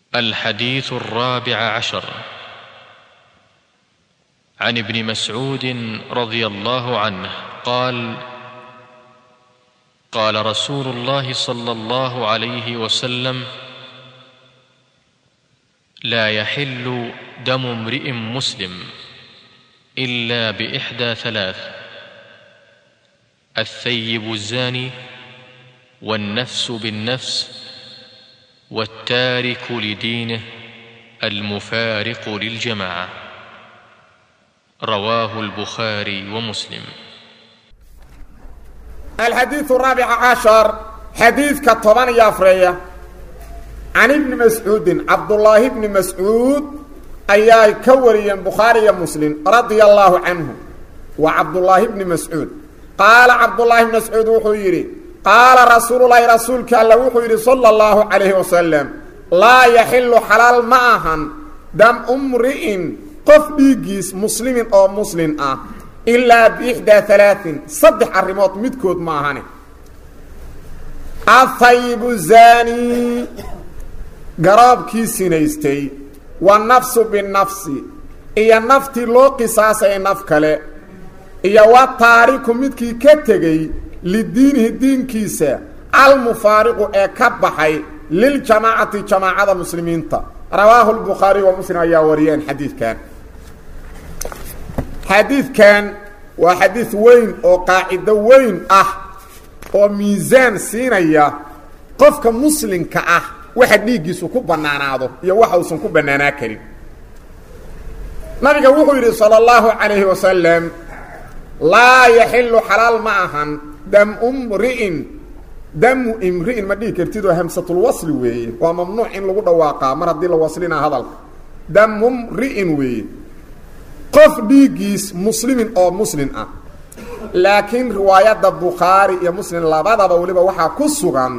الحديث الرابع عشر عن ابن مسعود رضي الله عنه قال قال رسول الله صلى الله عليه وسلم لا يحل دم امرئ مسلم الا باحدى ثلاث الثيب الزاني والنفس بالنفس والتارك لدينه المفارق للجماعه رواه البخاري ومسلم الحديث الرابع عشر حديث كطبان يافرية عن ابن مسعود عبد الله بن مسعود أياي كوريا بخاري مسلم رضي الله عنه وعبد الله بن مسعود قال عبد الله بن مسعود وحيري قال رسول الله رسولك الله وحيري صلى الله عليه وسلم لا يحل حلال معهن دم امرئ قف بيجيس مسلم أو مسلم آه إلا بإحدى ثلاث صدح الرموت مدكود معهن الثيب الزاني قراب كيسي نيستي والنفس بالنفس إيا النفتي لو قصاص أي نفكالي إيا والتاريك مدكي كتغي لدينه الدين كيسا المفارق اي كبحي للجماعة جماعة المسلمين تا رواه البخاري ومسلم أيها وريان حديث كان حديث كان وحديث وين او قاعده وين اه او ميزان سينيا قفك مسلم كاه واحد ديغيسو ku banaanaado iyo waxa uu san ku banaanaa karin nabiga wuxuu yiri sallallahu alayhi wasallam la yahillu halal ma'ahan dam umri'in dam imri'in ma dhigi kartid oo hamsatul wasl weeye waa mamnuuc in lagu dhawaaqa mar hadii la waslina hadalka dam umri'in weeye qof dhiigiis muslimin oo muslim ah laakiin riwaayadda bukhaari iyo muslim labadaba weliba waxaa ku sugan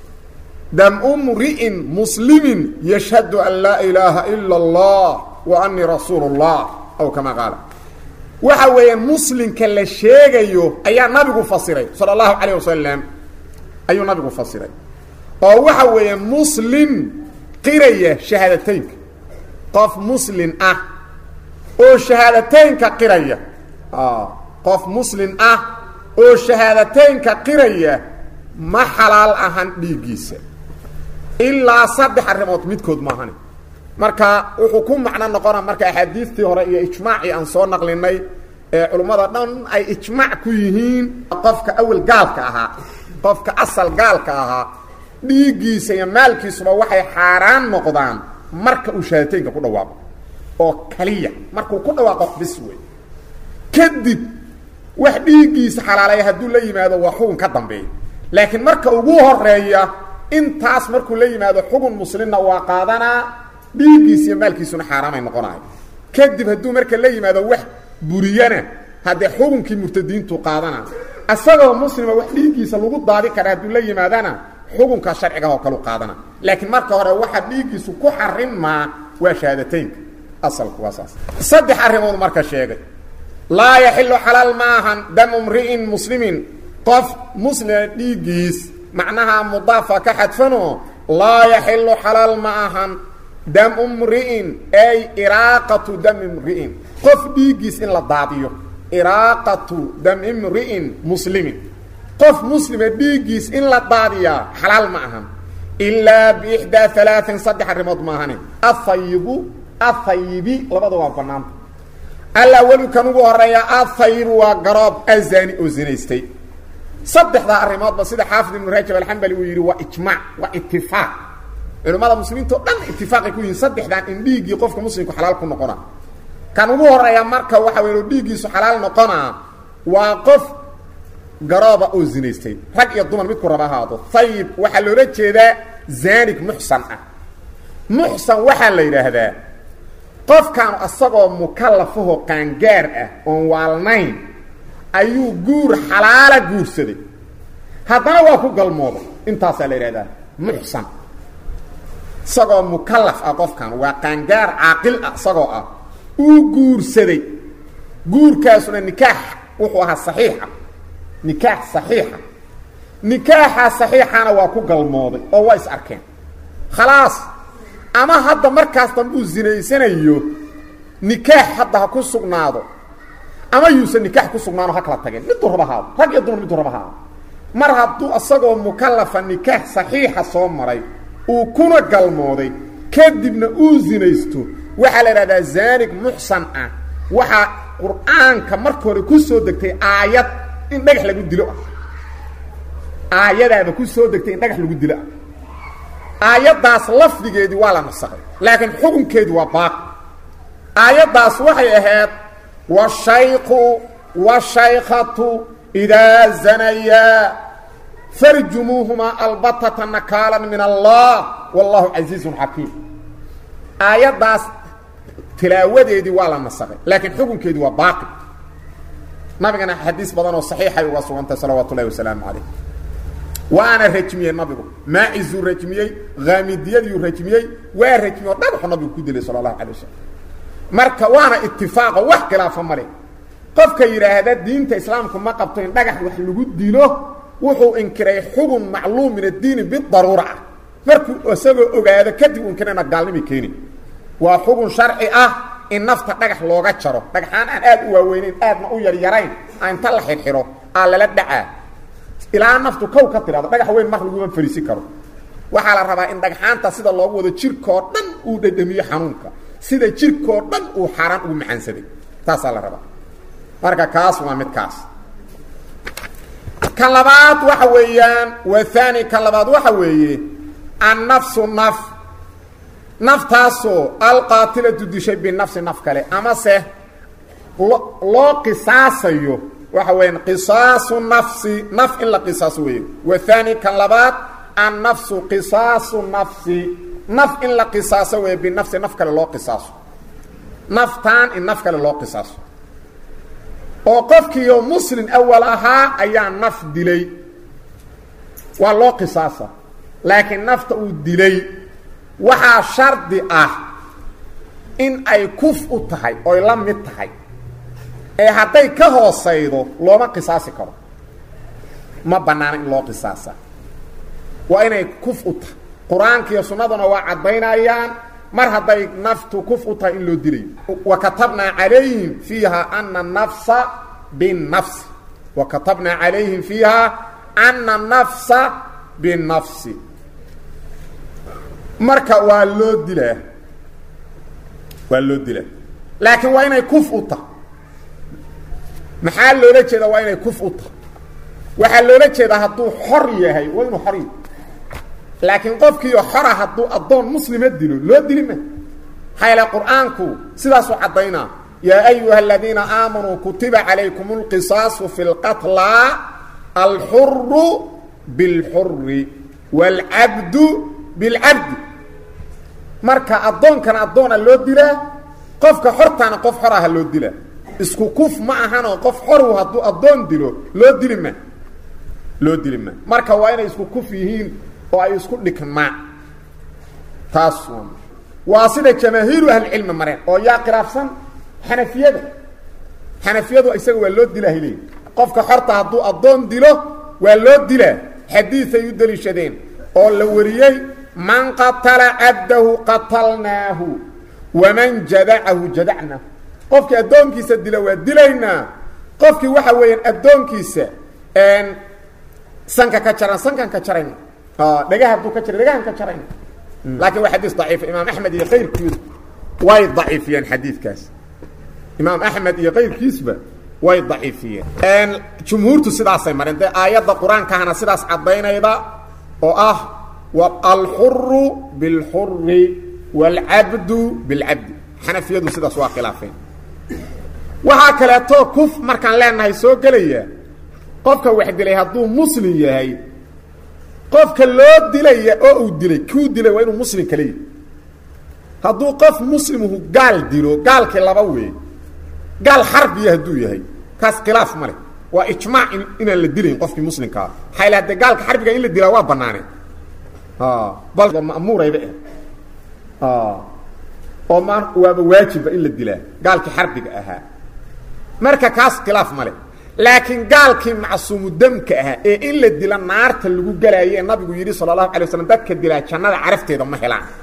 dam umri'in muslimin yashhadu an laa ilaaha ila allah wa annii rasuulu llah aw kama qaala waxa weeyaan muslimka la sheegayo ayaa nabigu fasiray sala allahu calayh wasalam ayuu nabigu fasiray oo waxa weeyaan muslim qiraya shahaadateynka qof muslim ah oo shahaadateynka qiraya qof muslim ah oo shahaadateynka qiraya ma xalaal ahan dhiiggiisa ilaa saddex arrimood midkood maahani marka wuxuu ku macno noqona marka axaadiistii hore iyo ijmaacii aan soo naqlinay ee culummada dhan ay ijmaac ku yihiin qofka awel gaalka ahaa qofka asal gaalka ahaa dhiiggiisa iyo maalkiisuba waxay xaaraan noqdaan marka uu shahaadateynka ku dhawaaqo oo kaliya markuu ku dhawaaqo bis wey kadib wax dhiiggiisa xalaalaya hadduu la yimaado waa xugun ka dambeeya laakiin marka ugu horeeya intaas markuu la yimaado xugun muslimna waa qaadanaa dhiiggiisa iyo maalkiisuna xaaraamay noqonayo kadib hadduu marka la yimaado wax buriyana haddee xugunkii murtadiintu qaadana isagoo muslima wax dhiiggiisa lagu daadi kara hadduu la yimaadana xugunka sharciga oo kalu qaadana laakiin marka hore waxa dhiiggiisu ku xarimaa waa shahaadateynka asalku waa saas saddex arrimood marka sheegay laa yaxilu xalaal maahan damu mri'in muslimin qof muslima dhiiggiis macnaha mudaafa ka xadfano laa yaxilu xalaal ma ahan damu mri'in ay iraaqatu dami mri'in qof dhiiggiis in la daadiyo iraaqatu dami mri'in muslimin qof muslima dhiiggiis in la daadiyaa xalaal ma ahan ilaa biixdaa alaain saddex arrimood maahane ahayibu ahayibi labada waa banaanta alawelu kan ugu horeeya ahayibu waa garoob azani oo zinaystay saddexdaa arrimoodba sida xaafid ibnu rajab alxambali uu yidhi waa ijmaac waa itifaaq culimmada muslimiinta o dhan itifaaqay ku yihiin saddexdan in dhiiggii qofka muslimku xalaal ku noqona kan ugu horeeya marka waxa wey dhiiggiisu xalaal noqonaa waa qof garooba oo zinaystay rag iyo dumar midku raba ahaado ayib waxaa loola jeedaa zaanig muxsan ah muxsan waxaa la yidhaahdaa qofkan asagoo mukallafahoo qaangaar ah oon waalnayn ayuu guur xalaala guursaday haddana waa ku galmooday intaasaa la yidhahdaa muxsan isagoo mukallaf ah qofkan waa qaangaar caaqil ah isagoo ah uu guursaday guurkaasuna nikaax wuxuu ahaa saxiixa nikaax saxiixa nikaaxa saxiixana waa ku galmooday oo waa is arkeen khalaas ama hadda markaas dambe uu zinaysanayo nikaax hadda ha ku sugnaado ama yuusan nikaax ku sugnaano ha kala tageen miduu raba haado rag iyo dumar miduu raba haado mar hadduu isagoo mukallafa nikaax saxiixa soo maray uu kuna galmooday kadibna uu zinaysto waxaa la idhahdaa zaanig muxsan ah waxaa qur-aanka marka hore ku soo degtay aayad in dhagax lagu dilo ah aayadaaba ku soo degtay in dhagax lagu dilo ah aayaddaas lafdigeedii waa la nasakhay laakiin xukunkeedu waa baaqi aayaddaas waxay ahayd washayku washaykatu idaa zanayaa farjumuuhumaa albatata nakaalan min allah wallahu casiizun xakiim aayaddaas tilaawadeedii waa la nasakhay laakiin xukunkeedii waa baaqi nabigana xadiis badan oo saxiixay uga sugantahay salawaatu ullahi wasalaamu calayh waana rajmiyey nabigu maacisuu rajmiyey haamidiyadiiu rajmiyey waa rajmiyey oo dhagaxu nabigu ku dilay sala allahu calay wasalam marka waana itifaaqo wax khilaafa male qofka yidhaahda diinta islaamku ma qabto in dhagax wax lagu dilo wuxuu inkiray xugun macluum min addiini bidaruura ah markuu isagoo ogaado kadib inkirayna gaalnimi keeni waa xugun sharci ah in nafta dhagax looga jaro dhagxaan aan aad u waaweynayn aadna u yaryarayn a inta la xirxiro aa lala dhacaa ilaa naftu kow ka tidhahdo dhagax weyn mar laguma fariisi karo waxaa la rabaa in dhagxaanta sida loogu wado jirkoo dhan uu dhadhamiyo xanuunka sida jirkoo dhan uu xaaraan ugu macaansaday taasaa la rabaa marka kaas waa mid kaas kan labaad waxa weeyaan wathani kan labaad waxa weeye annafsu naf naftaasoo alqaatilatu dishay binafsi naf kale amase lo loo qisaasayo waxa weeyaan qisaasu nafsi naf in la qisaaso weeye wathani kan labaad annafsu qisaasu nafsi naf in la qisaaso weeye binafsi naf kale loo qisaaso naftaan in naf kale loo qisaaso oo qofkiioo muslim awal ahaa ayaa naf dilay waa loo qisaasa laakiin nafta uu dilay waxaa shardi ah in ay kuf u tahay oy la mid tahay ee hadday ka hoosaydo looma qisaasi karo ma bannaana in loo qisaasa waa inay kuf u tahay qur-aanka iyo sunnaduna waa caddaynayaan mar hadday naftu kuf u tahay in loo dilayo wa katabnaa calayhim fiiha ana nafsa binafsi wa katabnaa calayhim fiiha ana nafsa binafsi marka waa loo dilaa waa loo dilaa laakiin waa inay kuf u tahay maxaa loola jeedaa waa inay kuf u tahay waxaa loola jeedaa hadduu xor yahay waa inuu xor yahay laakiin qofkiioo xora hadduu addoon muslima dilo loo dili ma maxaa yaele qur-aanku sidaasuu caddaynaa yaa ayuha aladiina aamanuu kutiba calaykum اlqisaasu fi اlqatla alxuru biاlxuri wاlcabdu biاlcabdi marka addoonkana addoona loo dilaa qofka xortaana qof xor aha loo dilaa isku kuf ma ahanoo qof xoru hadduu addoon dilo loo dili ma loo dili ma marka waa inay isku kuf yihiin oo ay isku dhigmaan taas waa sida jamaahiiru ahlicilmi mareen oo yaa khilaafsan xanafiyada xanafiyadu isaga waa loo dilaa hiley qofka xorta hadduu addoon dilo waa loo dilaa xadiiay u deliishadeen oo la wariyey man qatala cabdahu qatalnaahu waman jadacahu jadacnaahu qofkii addoonkiisa dila waa dilaynaa qofkii waxa weeyaan addoonkiisa sanka ka jaran sankan ka jarayna dhagaha hadduu ka jara dhagahan ka jarayna laakiin waa xadiis daciif imaam axmed iyo kayrkiis way daciifiyeen xadiidkaas imaam axmed iyo kayrkiisba way daciifiyeen jumhuurtu sidaasay mareen dee aayadda qur-aankahana sidaas caddaynayda oo ah alxuru biاlxuri wاlcabdu biاlcabdi xanafiyadu sidaas waa khilaafeen waxaa kaleeto kuf markaan leenahay soo gelaya qofka wax dilay hadduu muslim yahay qofka loo dilaya oo uu dilay kuu dilay waa inuu muslim kale yahy hadduu qof muslimuhu gaal dilo gaalkii laba weey gaal xarbiya hadduu yahay kaas khilaaf ma leh waa ijmaac inaan la dilayn qofkii muslimkaa maxaa ila hadee gaalka xarbiga in la dilaa waa banaaneen bal ma'muurayba ah oo ma waaba waajibba in la dilaa gaalkii xarbiga ahaa marka kaas khilaaf ma leh laakiin gaalkii macsuumu demka ahaa ee in la dila naarta lagu gelaayo ee nabigu yidhi sala allahu alay waslam dadka dilaa jannada carafteeda ma helaan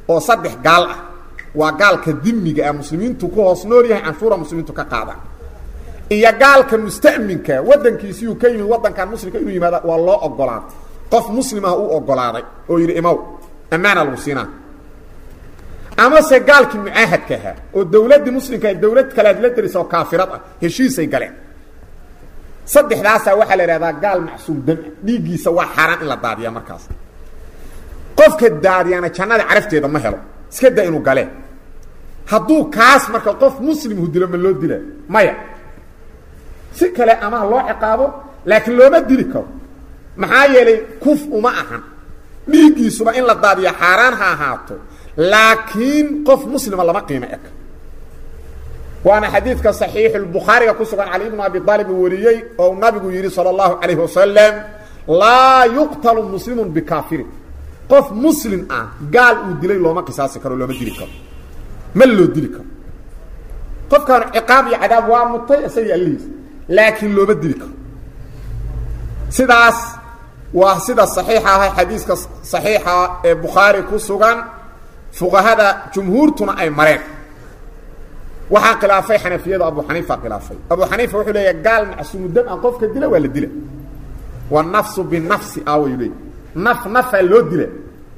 oo saddex gaal ah waa gaalka dimiga ah muslimiintu ku hoos nool yahay canshuura muslimiintu ka qaadaan iyo gaalka musta'minka waddankiisiiyuu ka yimid waddankan muslimka inuu yimaada waa loo ogolaaday qof muslim ah uu ogolaaday oo yidhi imaw ammaana lagu siinaa amase gaalkii mucaahadka ahaa oo dawladdii muslimka dawlad kalead la derisa oo kaafirad ah heshiisay galeen saddexdaasaa waxaa la idhahdaa gaal macsuum dam dhiiggiisa waa xaaraan in la daadiyaa markaas qofka daadiyana jannada carafteeda ma helo iska da inuu galee hadduu kaas marka qof muslimhu dilo ma loo dila maya si kale ama ha loo ciqaabo laakiin looma dili karo maxaa yeelay kuf uma ahan dhiiggiisuba in la daadiyo xaaraan ha ahaato laakiin qof muslima lama qiimo eg waana xadiidka صaxiixulbukhaariga ku sugan cali ibnu abi aalib uu wariyey oo nabigu yidhi salى اllahu calayh wasalam laa yuqtalu muslimu bikaafirin qof muslim ah gaal uu dilay looma qisaasi karo looma dili karo ma loo dili karo qofkaan ciqaab iyo cadaab waa mutay isaga allihiis laakiin looma dili karo sidaas waa sida صaxiixa ah xadiiska صaxiixa ee bukhaari ku sugan fuqahada jumhuurtuna ay mareen waxaa khilaafay xanafiyada abu xaniifa khilaafay abu xaniifa wuxuu leeyahay gaal macsuumu dam an qofka dila waa la dila wanafsu binafsi awayu leey naf nafaa loo dila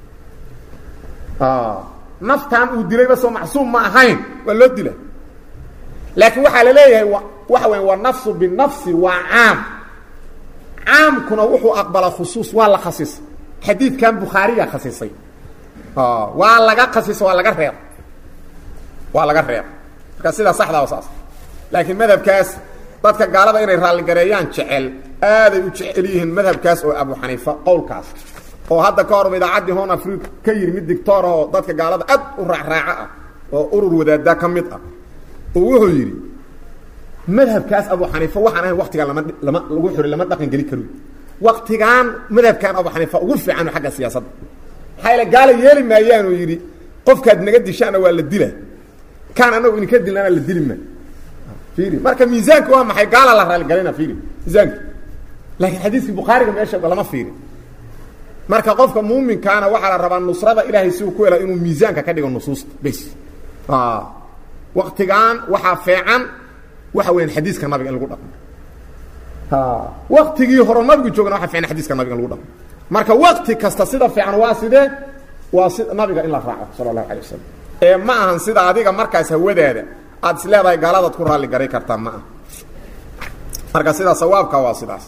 naftan uu dilayba soo macsuum ma ahayn waa loo dila laakiin waxaa la leeyahay waxa weya wanafsu binafsi waa caam caamkuna wuxuu aqbalaa khusuus waa la khasisay xadiidkan bukhaariga khasisay waa laga khasisa waa laga reeb waa laga reeb marka sidaa saxdaa saas laakiin madhabkaas dadka gaalada inay raalligareeyaan jecel aaday u jecel yihiin madhabkaas oo abu xaniifa qowlkaas oo hadda ka horba idaacaddii hon africa ka yidhi mid dictoor ah oo dadka gaalada aad u raacraaco ah oo urur wadaada ka mid ah oo wuxuu yidhi madhabkaas abu xaniifa waxaan ahayn waktigaan lama lama lagu xuri lama dhaqan geli karo waktigaan madhabkan abu xaniifa ugu fiican xagga siyaasadda maxaa yaele gaala yeeli maayaanuu yidhi qofkaad naga dishaana waa la dila kaan anagu idinka dilnana la dili ma fiiri marka miisaanka waa maxay gaala la raaligalina fiiri miisaanka laakiin xadiiskii bukhaariga meesha lama fiiri marka qofka muuminkaana waxaa la rabaa nusrada ilaahay si uu ku hela inuu miisaanka ka dhigo nusuusta bes waktigan waxaa feecan waxa weyan xadiiska nabiga in lagu dhaqmo waktigii hore nabigu joogana waxa fiican xadiiska nabiga in lagu dhaqmo marka wakti kasta sida fiican waa sidee waa si nabiga in la raaco sala allahu alay wasalam ee ma ahan sida adiga markaas hawadaada aad is leedahay gaaladaad ku raalli garay kartaa ma aha marka sidaa sawaabka waa sidaas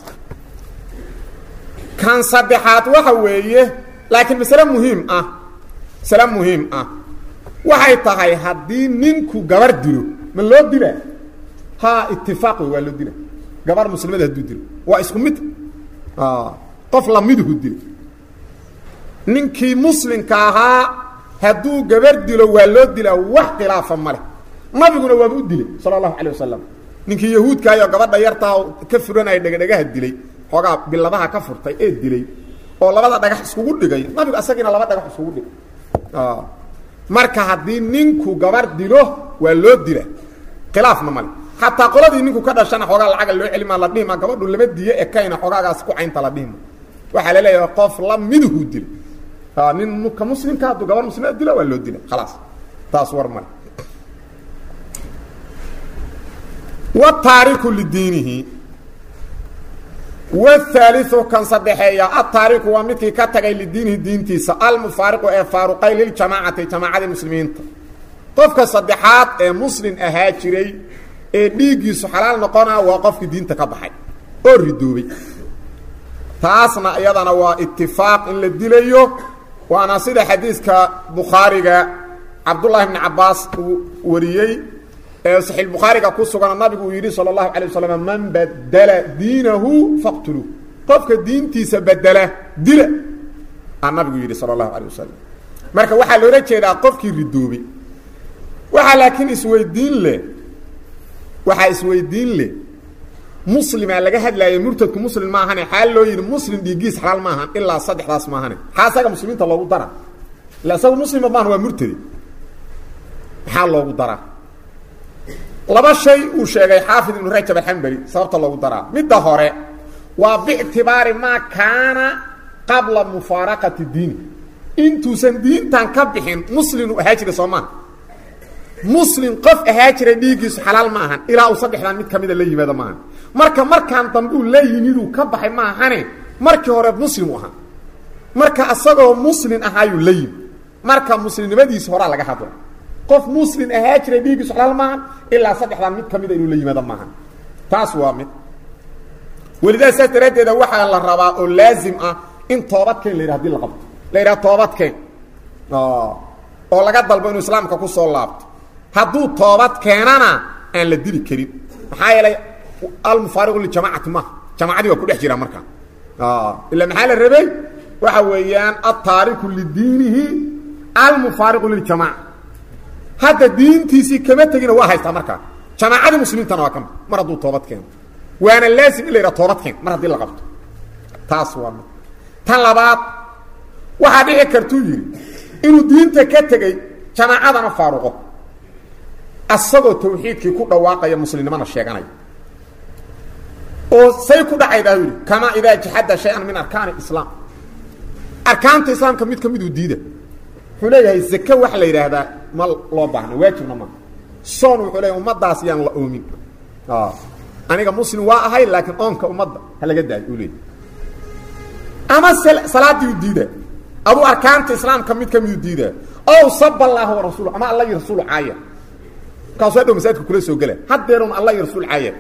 kan saddexaad waxa weeye laakiin masale muhiim ah masale muhiim ah waxay tahay haddii ninku gabar dilo ma loo dila ha itifaaq wey waa loo dila gabar muslimada hadduu dilo waa isku mid qof lamiduhu dilo ninkii muslimka ahaa hadduu gabar dilo waa loo dilaa wax khilaafa male nabiguna waaba u dilay sala allahu calay wasalam ninkii yahuudkaayoo gabadha yartaa ka furanaya dhegadhegaha dilay xoogaa biladaha ka furtay ee dilay oo labada dhagax iskugu dhigay nabigu asagiina laba dhagax iskugu dhigay marka haddii ninku gabar dilo waa loo dila khilaafna male xataa qoladii ninku ka dhashana xoogaa lacaga loo celima la dhihima gabadhu lama diyo ekayna xoogaagaas ku caynta la dhihima waxaa la leeyahay qof la miduhu dila nin ka muslimka hadduu gabar muslimada dilo waa loo dila khalaas taas war male wataariku lidiinihi whaaliu kan saddexeeya ataariku waa midkii ka tagay lidiinihi diintiisa almufaariqu ee faaruqay liljamaacati jamaacadii muslimiinta qofka saddexaad ee muslim ahaa jiray ee dhiiggiisu xalaal noqonaa waa qofkii diinta ka baxay oo ridoobay taasna iyadana waa itifaaq in la dilayo waana sida xadiiska bukhaariga cabdullaahi bni cabaas uu wariyey ee saxiix bukhaariga ku sugan nabigu uu yidhi salى اlahu alيه waslm man badla diinahu faqtuluu qofka diintiisa bedela dila aa nabigu yidhi salى اlahu alيه wasalam marka waxaa loola jeedaa qofkii ridoobay waxaa laakiin isweydiin leh waxaa isweydiin leh muslimaa laga hadlaayo murtadku muslim ma ahane xaal loo yidhi muslim dhiigiis xalaal ma ahan ilaa saddexdaas ma ahane maxaa asaga muslimiinta loogu dara illa isaga muslima maahan waa murtadi maxaa loogu daraa laba shay uu sheegay xaafid ibnu rajab alxambali sababta loogu daraa midda hore waa biictibaari maa kaana qabla mufaaraqati diini intuusan diintan ka bixin muslimu ahaa jira soo maaha muslim qof ahaa jira dhiiggiisu xalaal ma ahan ilaa uu saddexdan mid ka mida la yimaado maahan marka markaan dambuu la yimiduu ka baxay ma ahane markii hore muslimu ahaa marka isagoo muslim ahaayuu la yimi marka muslimnimadiisa horaa laga hadla qof muslim ahaa jira dhiiggiisu xalaal maahan ilaa saddexdan mid ka mida inuu la yimaado maahan taas waa mid welidaa saas daraaddeeda waxaa la rabaa oo laazim ah in toobadkeen la yidhah hadii la qabto la yidhaha toobadkeen oo laga dalbo inuu islaamka ku soo laabto hadduu toobad keenana aan la dili karin maxaa yeelay almufaariqu lijamacati maha jamacadii waa ku dhex jiraa markaa ila maxaa la rabay waxa weeyaan altaariku lidiinihi almufaariqu liljamaca hadda diintiisii kama tegina waa haystaa markaa jamaacadii muslimiintana waa kama mar hadduu toobad keeno waana laazim in la yidhaha toobad keen mar haddii la qabto taas waa mid tan labaad waxaa dhici kartuu yidhi inuu diinta ka tegey jamaacadana faaruqo asagoo tawxiidkii ku dhawaaqaya muslimnimana sheeganaya oo say ku dhacaydaa yidhi kamaa idaa jaxada shay-an min arkaani islaam arkaanta islaamka mid ka miduu diida wuxuu leeyahay zake waxa la yidhaahdaa ma loo baahna waajibna ma soon wuxuu leeyahay ummadaas yaan la oomin aniga muslim waa ahay laakiin oonka ummadda ha laga daayo uu leeyahy ama salaadii u diida aduu arkaanta islaamka mid ka midu diida ow saba allaahu warasuul ama alla iyo rasuul caaya markaasu hadhow masaajidka kula soo gela haddeerun alla iyo rasuul caaya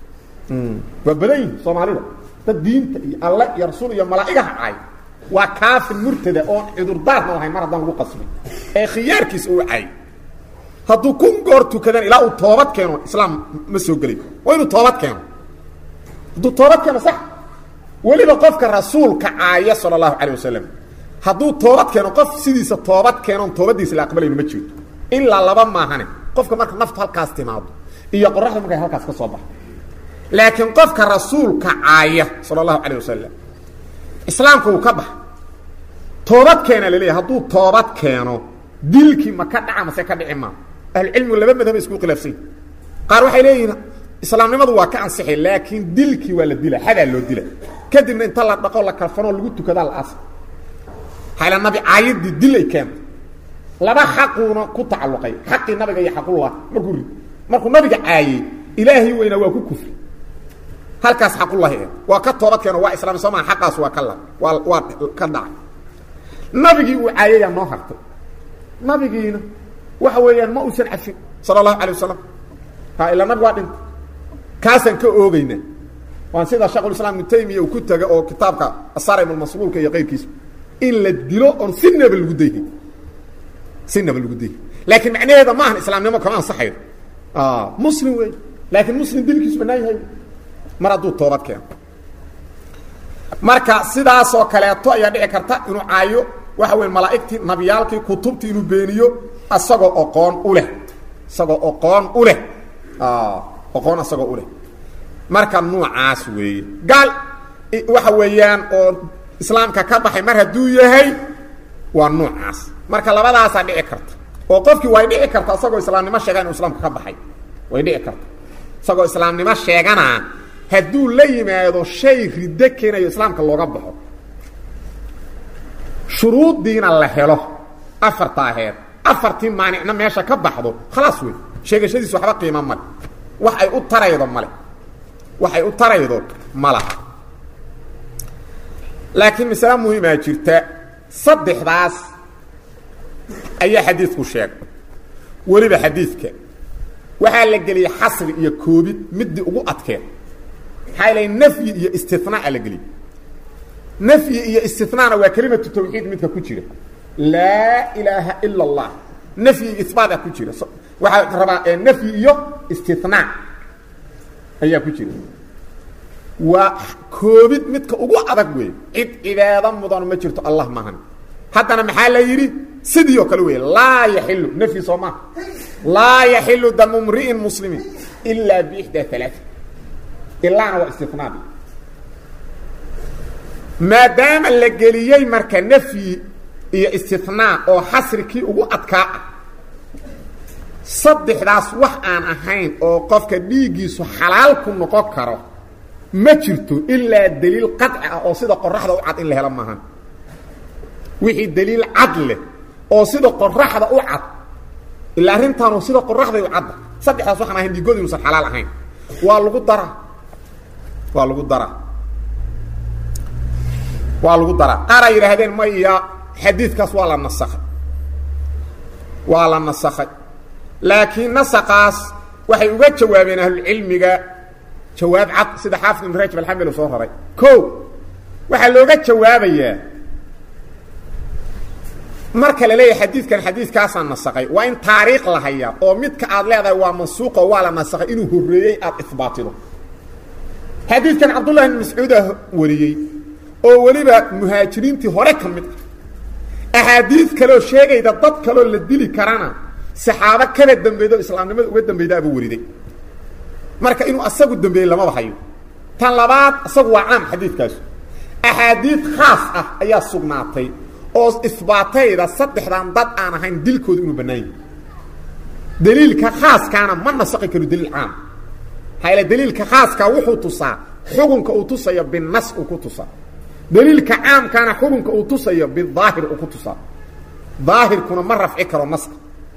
waa badan yihi soomaalida dad diinta iyo alle iyo rasuul iyo malaa'igaha caay waa kaafin murtada oon cudurdaarna lahayn mar haddaan lagu qasbin ee khiyaarkiisa uu caay hadduu kun goor tukadan ilaa uu toobad keeno islaam ma soo gelay waa inuu toobad keeno hadduu toobad keeno sax weliba qofka rasuulka caaya sala allahu calay wasalam hadduu toobad keeno qof sidiisa toobad keenoon toobadiisa la aqbalayno ma jirto ilaa laba maahane qofka marka naftu halkaas timaado iyo qoraxda markay halkaas ka soo baxo laakiin qofka rasuulka caaya sala allahu calayh wasalam islaamka uu ka baxa toobad keena laleeyahy hadduu toobad keeno dilkii ma ka dhaca mase ka dhici maa ahlucilmigu laba madhaba isku khilaafsany qaar waxay leeyihiin islaamnimadu waa ka ansixay laakiin dilkii waa la dila xadaa loo dila kadibna inta la dhaqo la kalfanoo lagu tukadaa la aasa hayla nabi caayadii dil ay keento laba xaquuna ku tacalluqay xaqii nabiga iyo xaqullah markuu ri markuu nabiga caayey ilaahay weynaa waa ku kufri halkaas xaqullahi e waa ka toobad keeno waa islaam soo maa xaqaas waa ka la waa waa ka dhacay nabigii uu caayayaa noo hartay nabigiina waxa weeyaan ma uusan cafin sala allahu alay wasalam ha ilaa nabig waa dhintay kaasaan ka oogeynaa waan sida sheekhulislaam ibnu taymiya uu ku taga oo kitaabka asaarim almasluulka iyo qayrkiisa in la dilo oon sinaba lagu dayhin sinaba lagu dayhin laakiin macnaheeda ma ahan islaamnimo kama ansaxayo muslim wey laakiin muslim dilkiisu banaan yahay mar hadduu toobad keeno marka sidaasoo kaleeto ayaa dhici karta inuu caayo waxa weya malaa'igtii nabiyaalkii kutubtii inuu beeniyo isagoo oqoon u leh isagoo oqoon u leh oqoon isagoo u leh marka nuucaas weeye gaal waxa weeyaan oo islaamka ka baxay mar hadduu yahay waa nuucaas marka labadaasaa dhici karta oo qofkii way dhici karta isagoo islaamnimo sheega inuu islaamka ka baxay way dhici karta isagoo islaamnimo sheegana hadduu la yimaado shay riddo keenayo islaamka looga baxo shuruuddiina la helo afarta aheed afartii maanicna meesha ka baxdo khalaas wey sheegashadiis waxba qiimo male wax ay u taraydo male wax ay u taraydo ma laha laakiin masale muhiimaa jirta saddexdaas ayaa xadiidku sheegay weliba xadiidka waxaa la geliyey xasri iyo koobid midii ugu adkeed maxaa la nafyi iyo istinaa la geliyey nafyi iyo istinaana waa kelimatu tawxiid midka ku jira laa ilaaha ila اllah nafyi iyo ibaata ku jira waxaa rabaa nafyi iyo istinaa ayaa ku jira waa koobid midka ugu adag wey cid cibaado mudan ma jirto allah maahan haddana maxaa la yidhi sidii oo kale wey laa yaxilu nafyi soo maha laa yaxilu damu mri'in muslimiin ilaa bixdaa alaa ilaana waa istinaadi maadaama la geliyey marka nafyi iyo istinaa oo xasri kii ugu adkaa ah saddexdaas wax aan ahayn oo qofka dhiiggiisu xalaal ku noqon karo ma jirto ilaa daliil qaطci ah oo sida qoraxda u cad in la helo maahan wixii daliil cad leh oo sida qoraxda u cad ilaa arrintaanu sida qoraxday u cadda saddexdaas waxaan ahayn dhiigood inuusan xalaal ahayn waa lagu daraa waa lagu daraa waa lagu daraa qaar ay yidhaahdeen maya xadiidkaas waa la nasakhay waa la nasakhay laakiin nasaqaas waxay uga jawaabeen ahlucilmiga jawaab cad sida xaafid ibn rajab alxambili soo raray ko waxaa looga jawaabayaa marka la leeyahay xadiidkan xadiidkaasaa nasakay waa in taariikh la hayaa oo midka aad leedahay waa mansuuqo waa la nasakay inuu horreeyey aada ihbaatido xadiidkan cabdullahi bn mascuuda wariyey oo weliba muhaajiriintii hore ka mid ah axaadiid kaleoo sheegayda dad kaloo la dili karana saxaabo kala dambeedo islaamnimada uga dambeydaabuu wariday marka inuu asagu dambeeyey lamaba hayo tan labaad isagu waa caam xadiidkaasu axaadiid khaas ah ayaa sugnaatay oo isbaatayda saddexdan dad aan ahayn dilkooda inuu bannaan yahay daliilka khaaskaana ma nasaqi karo daliil caam maxaa yaele daliilka khaaskaa wuxuu tusaa xukunka uu tusayo binas uu ku tusaa daliilka caamkaana xukunka uu tusayo bidaahir uu ku tusaa daahirkuna ma rafci karo naska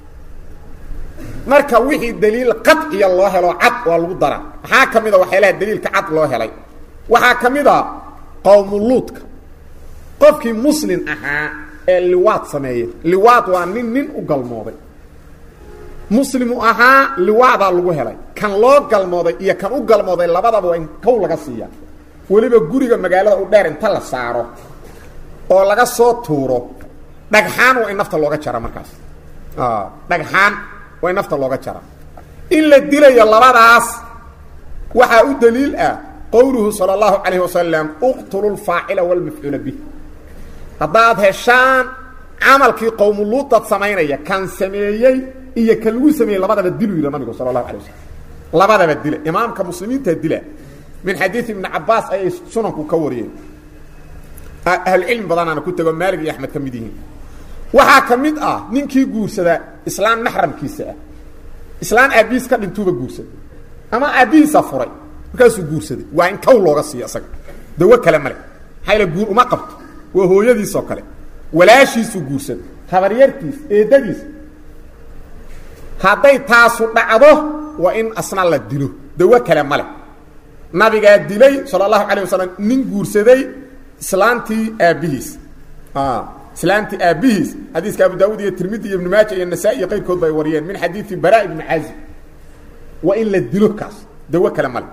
marka wixii daliil qadciya loo helo cad waa lagu daraa maxaa ka mid a waxyaalaha daliilka cad loo helay waxaa ka mid a qowmuluudka qofkii muslin ahaa ee liwaad sameeya liwaad waa nin nin u galmooday muslimu ahaa liwaadaa lagu helay kan loo galmooday iyo kan u galmooday labadaba waa in kow laga siiya weliba guriga magaalada u dheer inta la saaro oo laga soo tuuro dhagxaan waa in nafta looga jara markaas dhagxaan waa in nafta looga jara in la dilayo labadaas waxaa u daliil ah qowluhu salى اllahu calayh wasalam uqtulu lfaacila wاlmafcuula bih haddaad heshaan camalkii qowmuluudad samaynaya kan sameeyey iyo kan lagu sameeyey labadaba dilu yidha nabigu sala اlahu alay wasalam labadaba dila imaamka muslimiinta dila min xadiid ibni cabaas ayay sunanku ka wariyeen ahlucilmi badanaana ku tego maalig iyo axmed ka mid yihiin waxaa ka mid ah ninkii guursadaa islaan maxramkiisa ah islaan aabihiis ka dhintuuba guursada ama aabbihiisa furay markaasuu guursaday waa in kow looga siiyo isaga dawo kale male maxaa yale guur uma qabto waa hooyadiisoo kale walaashiisuu guursaday habaryartiis eedadiis hadday taasu dhacdo waa in asna la dilo dawo kale male nabigaa dilay sala allahu calayh wasalam nin guursaday islaantii aabbihiis islaantii aabbihiis xadiiska abu daawud iyo tirmidi iyo ibnu maaja iyo nasaa-i iyo qayrkood ba ay wariyeen min xadiidi bara ibni caazib waa in la dilo kaas dawo kale male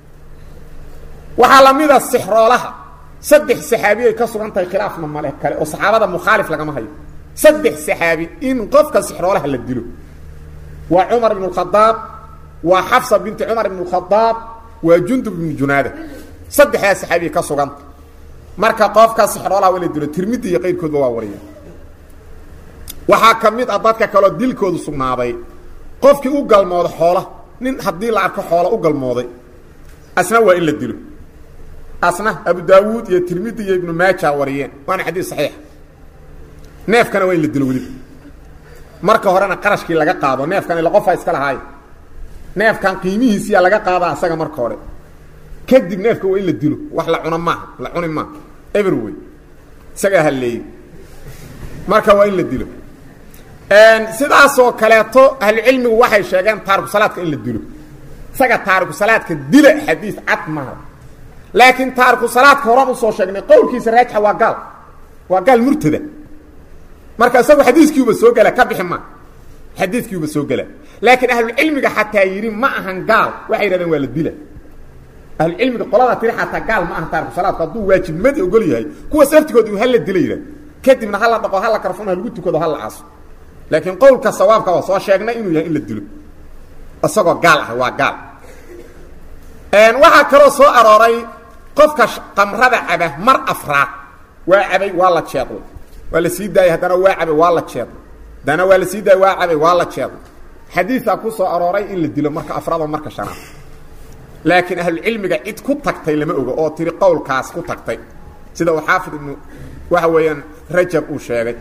waxaa lamida sixroolaha saddex saxaabi ay ka sugan tahay khilaafna male kale oo saxaabada mukhaalif lagama hayo saddex saxaabi in qofka sixroolaha la dilo waa cumar ibn اkhadaab waa xafsa binti cumar ibn اkhadaab waa jundub ibnu junaada saddexdaas saxaabiya ka suganta marka qofka sixroolaha waa la dilo tirmidi iyo qayrkoodba waa wariya waxaa ka mid ah dadka kaloo dilkoodu sugnaaday qofkii u galmooda xoola nin haddii la arko xoola u galmooday asna waa in la dilo asna abu daawuud iyo tirmidi iyo ibnu maaja wariyeen waana xadiis saxiix neefkana waa in la dilo weliba marka horena qarashkii laga qaado neefkan ila qofaa iska lahaayo neefkan qiimihiisiyaa laga qaadaa asaga marka hore kadib neefka waa in la dilo wax la cuno maaha la cuni maaha everway isagaa halleeyey marka waa in la dilo sidaasoo kaleeto ahlucilmigu waxay sheegeen taariku salaadka in la dilo isaga taariku salaadka dila xadiis cad maaha laakiin taariku salaadka horaan usoo sheegnay qowlkiisa raajixa waa gaal waa gaal murtada marka isagu xadiiskiiuba soo gela ka bixi ma xadiiskiiuba soo gela laakiin ahlucilmiga xataa yidhi ma ahan gaal waxay yidhahdeen waa la dila ahlucilmiga qoladaa tiri xataa gaal ma ahan taariku salaadku hadduu waajibnimadii ogol yahay kuwaas laftigood u hala dila yidhah kadibna hala dhaqo hala karfun ha lagu tukado hala aaso laakiin qowlka sawaabka waa soo sheegnay inuu yahay in la dilo isagoo gaal ah waa gaal waxaa kaloo soo arooray qofka qamrada caba mar afraad waa cabay waa la jeeday waa la sii daayay haddana waa cabay waa la jeeday haddana waa la sii daayay waa cabay waa la jeeday xadiisaa ku soo arooray in la dilo marka afraad oo marka shanaad laakiin ahlucilmiga cid ku tagtay lama ogo oo tiri qowlkaas ku tagtay sida uu xaafid ibnu waxa weeyaan rajab uu sheegay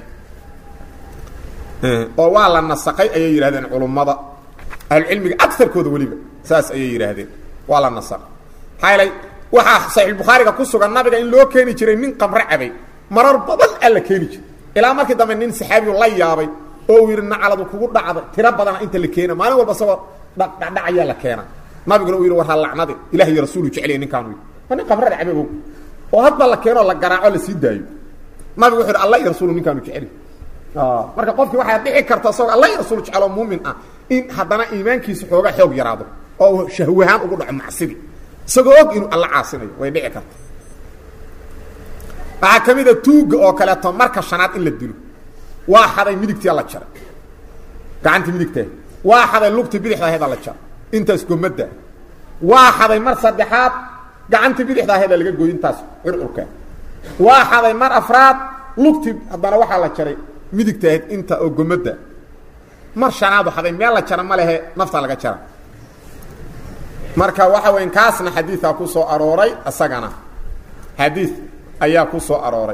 oo waa la nasaqay ayay yidhahdeen culummada ahlucilmiga agarkooda weliba saas ayay yidhaahdeen waa la nasaqay maxaa yeelay waxaa saxiixulbukhaariga ku sugan nabiga in loo keeni jiray nin qamre cabay marar badan alla keeni jiray ilaa markii dambe nin saxaabiyu la yaabay oo uu yidhi nacaladu kugu dhacday tiro badana inta la keena maalin walba isagoo dhadhacayaa la keena nabiguna uu yidhi war ha lacnadi ilah iyo rasuulu jeceliya ninkaanu yidhi waa nin qabrada cabagow oo hadba la keenoo la garaaco la sii daayo nabigu wuxu yidhi alla iyo rasuulu ninkaanu jeceli marka qofkii waxaa dhici karta isagoo alla iyo rasuul jeceloo muumin ah in haddana iimaankiisa xoogaa xoog yaraado oo shahwahaan ugu dhaco macsidii isagoo og inuu alla caasinayo way dhici karta waxaa ka mid a tuugga oo kaleeto marka shanaad in la dilo waa xaday midigtia la jaray gacantii midigtaa waa xaday lugtii bidixda aheeda la jaray intaas gomadda waa xaday mar saddexaad gacantii bidixda aheeda laga gooy intaas curcurka waa xaday mar afraad lugtii haddana waxaa la jaray midigta aheyd inta oo gomadda mar shanaadu xaday meel la jara ma lehe nafta laga jara marka waxa weyn kaasna xadiidaa ku soo arooray isagana xadiid ayaa ku soo arooray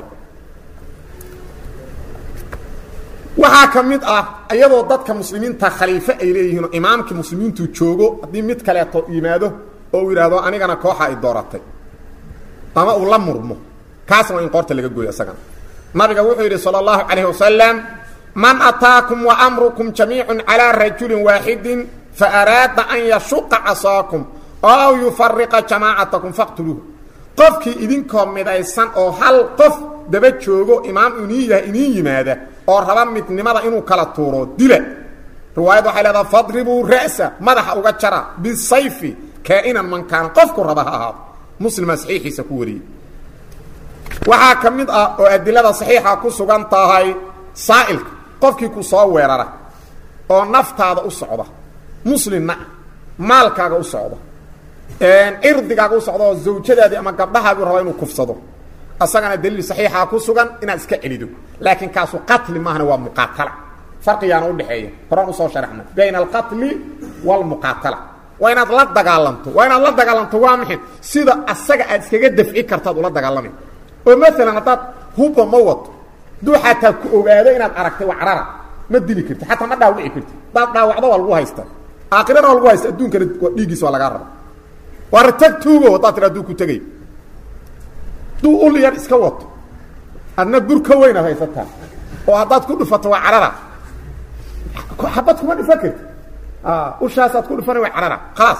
waxaa ka mid ah iyadoo dadka muslimiinta khaliifo ay leeyihiinoo imaamkii muslimiintu joogo haddii mid kaleeto yimaado oo uu yidhaahdo anigana kooxa ay dooratay ama uu la murmo kaasna waa in qoorta laga gooyo isagana nabiga wuxuu yidhi salى اllahu calayh wasalam man ataakum waamrukum jamiicu calىa rajulin waaxidin faaraada an yashuqa casaakum ow yufariqa jamaacatakum faqtuluuh qofkii idinkoo midaysan oo hal qof daba joogo imaam iniin yahay iniin yimaada oo raba midnimada inuu kala tuuro dila riwaayad waxay leedaha fadribuu ra'sa madaxa uga jara bisayfi kaa'inan man kaana qofku raba ha ahaado muslimaa saxiixiisa ku wariyey waxaa ka mid ah oo adilada saxiixa ku sugan tahay saa'ilka qofkii ku soo weerara oo naftaada u socda muslimna maalkaaga u socda cirdigaaga u socda oo zawjadaadii ama gabdhahaaguu raba inuu kufsado asagana daliil saxiixa ku sugan inaad iska celido laakiin kaasu qatli maahana waa muqaatala farqigaana udhexeeya horaan usoo sharaxnay bayna alqatli waalmuqaatala waa inaad la dagaalamto waa inaad la dagaalamto waa maxay sida asaga aad iskaga dafci kartaad ula dagaalamay oo maalan haddaad hubba ma wato hadduu xataa ku ogaado inaad aragtay waa carara ma dili karti xataa ma dhaawici karti hadaad dhaawacdo waa lagu haysta aakhirana waa lagu haysta adduunkana dhiiggiisa waa lagaa raba waa ratag tuugo haddaad tira aduu ku tegay hadduu ul yar iska wato adna bur ka weynaad haysataa oo haddaad ku dhufato waa carara xabad kuma dhufan karti ushaasaad ku dhufana waa carara khalaas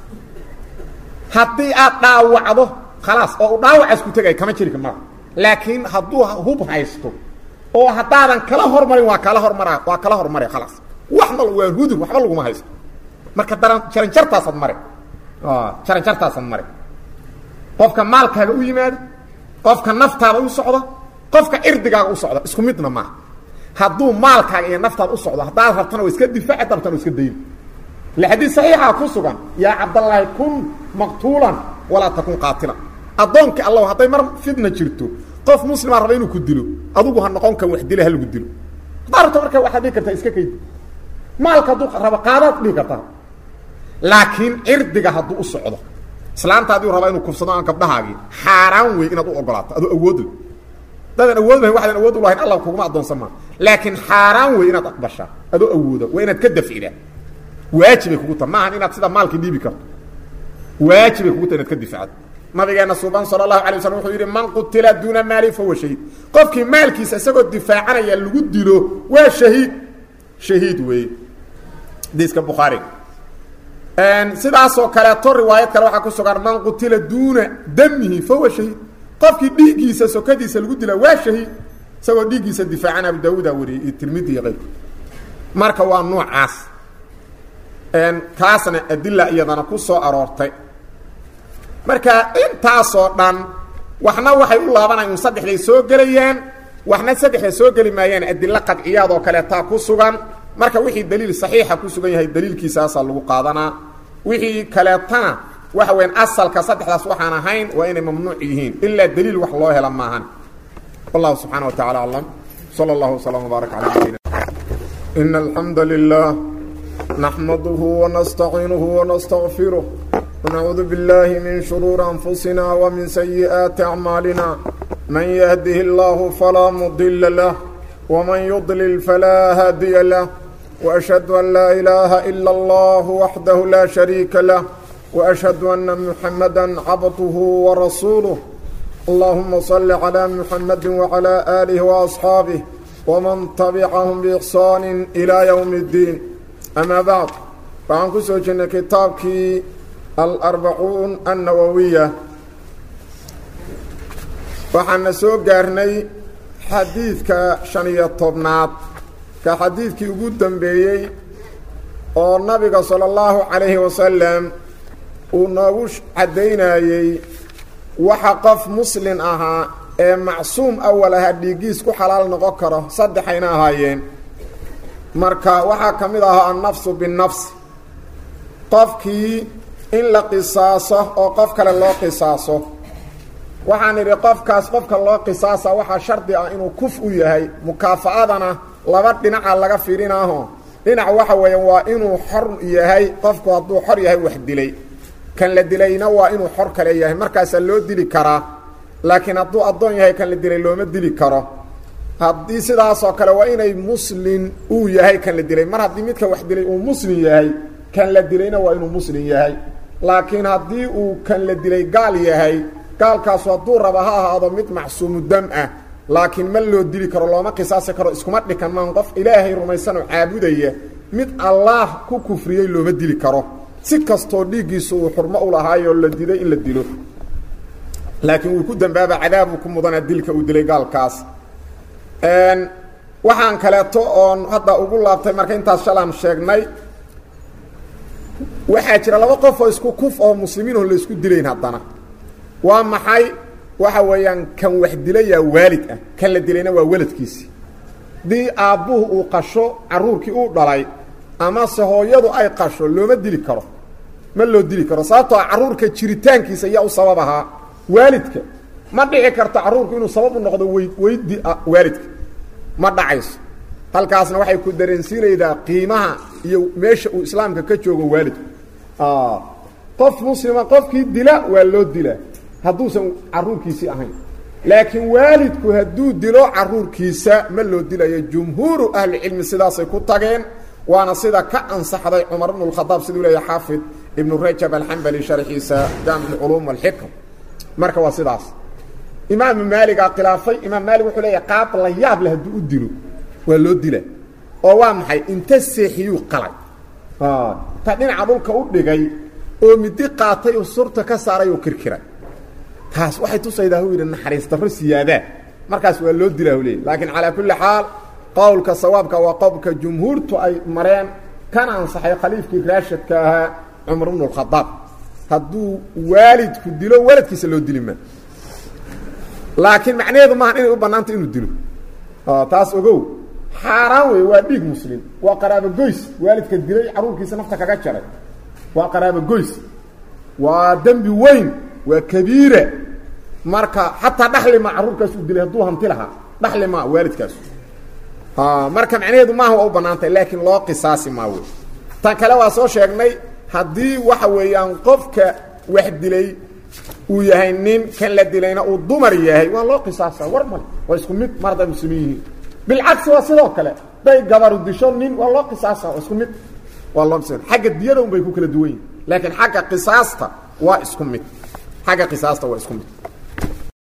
haddii aad dhaawacdo khalaas oo u dhaawacaas ku tegay kama jiri mara laakiin hadduu hub haysto oo haddaadan kala hormarin waa kala hormara waa kala hormare khalaas waxna waa hudur waxba laguma haysto marka daran jaranjartaasaad mare jaranjartaasaad mare qofka maalkaaga u yimaado qofka naftaada u socdo qofka cirdigaaga u socdo isku midna maaha hadduu maalkaaga iyo naftaada u socdo haddaad rabtana waa iska difaaci darabtana waa iska dayin le xadiis saxiixa ku sugan yaa cabdallaahi kun maqtuulan walaa takun qaatilan addoonkii allah hadday mar fidna jirto qof muslima raba inuu ku dilo adugu ha noqon kan wax dila ha lagu dilo haddaa rabto marka waxaad dhihi kartaa iska kaydi maalka hadduu rabo qaadaad dhihi kartaa laakiin cirdiga hadduu u socdo islaanta hadduu raba inuu kufsado aan gabdhahaagii xaaraan wey inaad u ogolaato adoo awood le dadaan awood lahayn waxdaan awood u lahayn allah kuguma addoonsan maa laakiin xaaraan wey inaad aqbashaa adoo awooda waa inaad ka dafcidaa waajibay kugu taha maahan inaad sida maalkii dhiibi karto waajibay kugu taha inaad ka difacdo nabigeena suban sala allahu alay waslam wuxuu yidhi man qutila duuna maali fahuwa shahiid qofkii maalkiisa isagoo difaacanaya lagu dilo waa shahiid shahiid weeye hadiiska bukhaariga sidaasoo kaleeto riwaayad kale waxaa ku sugan man qutila duuna damihi fahuwa shahiid qofkii dhiiggiisa sokadiisa lagu dila waa shahiid isagoo dhiiggiisa difaacan abu daawuuda wariyey iyo tirmidi iyo keyrku marka waa noocaas kaasna adila iyadana ku soo aroortay marka intaasoo dhan waxna waxay u laabanayan un saddexday soo gelayaan waxna saddexda soo geli maayaan adilo qadciyaad oo kaleetaa ku sugan marka wixii daliil saxiixa ku sugan yahay daliilkiisaasaa lagu qaadanaa wixii kaleetana waxa weyan asalka saddexdaas waxaan ahayn waa inay mamnuuc yihiin ilaa daliil wax loo hela maahan wallahu subxaana wa tacala aclam sala allahu wslam wbaarak cala nabiyina in alxamda lilah نحمده ونستعينه ونستغفره ونعوذ بالله من شرور أنفسنا ومن سيئات أعمالنا من يهده الله فلا مضل له ومن يضلل فلا هادي له وأشهد أن لا إله إلا الله وحده لا شريك له وأشهد أن محمدا عبده ورسوله اللهم صل على محمد وعلى آله وأصحابه ومن تبعهم بإحsان إلى يوم الدين أmا bعd waxaan ku soo jirnay kitaabkii الأربعuun النawawية waxaana soo gaarnay xadiidka شhan iyo tobnaad ka xadiidkii ugu dambeeyey oo nabiga salى الlaهu عalayه wasalam uu noogu caddaynayey waxa qof muslin ahaa ee macsuum awal aha dhiiggiis ku xalaal noqon karo saddexayna ahaayeen marka waxaa ka mid ahaa annafsu binnafsi qofkii in la qisaaso oo qof kale loo qisaaso waxaan idhi qofkaas qofka loo qisaasa waxaa shardi ah inuu kuf u yahay mukaafa'adana laba dhinaca laga fiirinaaho dhinac waxa weeyaan waa inuu xor yahay qofku hadduu xor yahay wax dilay kan la dilayna waa inuu xor kale yahay markaasaa loo dili karaa laakiin hadduu addoon yahay kan la dilay looma dili karo haddii sidaasoo kale waa inay muslin uu yahay kan la dilay mar haddii midka wax dilay uu muslim yahay kan la dilayna waa inuu muslim yahay laakiin haddii uu kan la dilay gaal yahay gaalkaasu hadduu raba ha ahaado mid macsuumu dam ah laakiin ma loo dili karo looma qisaasi karo iskuma dhikan maan qof ilaahay rumaysanoo caabudaya mid allaah ku kufriyey looma dili karo si kastoo dhiiggiisu uu xurmo u lahaayoo la diday in la dilo laakiin wuu ku dambaaba cadaabuu ku mudanaa dilka uu dilay gaalkaas waxaan kaleeto oon hadda ugu laabtay marka intaas shalaan sheegnay waxaa jira laba qof oo isku kuf oo muslimiinoo la isku dilayn haddana waa maxay waxa weeyaan kan wax dilayaa waalid ah kan la dilayna waa weladkiisii haddii aabbuhu uu qasho carruurkii uu dhalay amase hooyadu ay qasho looma dili karo ma loo dili karo sababtoo carruurka jiritaankiisa ayaa u sabab ahaa waalidka ma dhici karto carruurku inuu sabab u noqdo wey weydi waalidka ma dhacayso halkaasna waxay ku dareensiinaydaa qiimaha iyo meesha uu islaamka ka joogo waalidku qof muslima qofkii dila waa loo dilaa hadduusan carruurkiisii ahayn laakiin waalidku hadduu dilo carruurkiisa ma loo dilayo jumhuuru ahlicilmi sidaasay ku tageen waana sida ka ansaxday cumar bnu اkhadaab siduu leeya xaafid ibnu rajab alxambali sharxiisa jaamic اculuum wاlxikam marka waa sidaas imaamu maaligaa khilaafay imaam maalig wuxuu leeyahy qaab la yaab leh hadduu u dilo waa loo dila oo waa maxay inta seexiyuu qalay ta dhinaca dhulka u dhigay oo midi qaatay oo surta ka saaray oo kirkiray taas waxay tusaydaa hu yidhi naxariis darro siyaadaa markaas waa loo dilaa hu leeyay laakiin calaa kulli xaal qowlka sawaabka waa qowlka jumhuurtu ay mareen kana ansaxay khaliifkii raashidka ahaa cumar bnu اkhadaab hadduu waalidku dilo waladkiisa loo dili maa laakiin macnaheedu maaha inay u bannaanta inuu dilo taas ogow xaaraan wey waa dhiig muslim waa qaraabo goys waalidka dilay carruurkiisa nafta kaga jaray waa qaraabo goys waa dembi weyn waa kabiira marka xataa dhaxli maa carruurkaas uu dilay hadduu hanti lahaa dhaxli maa waalidkaas marka macnaheedu maaha waa u bannaantay laakiin loo qisaasi maa wey tan kale waa soo sheegnay haddii waxa weeyaan qofka wax dilay uu yahay nin kan la dilayna uu dumar yahay waa loo qisaasa war male waa isku mid mar hadday muslimiin yihiin bilcagsi waa sidoo kale day gabaru disho nin waa loo qisaasa waa isku mid waa loo qisa xagga diyada un bay ku kala duwan yihin laakiin xagga qisaasta waa isku mid xagga qisaasta waa isku mid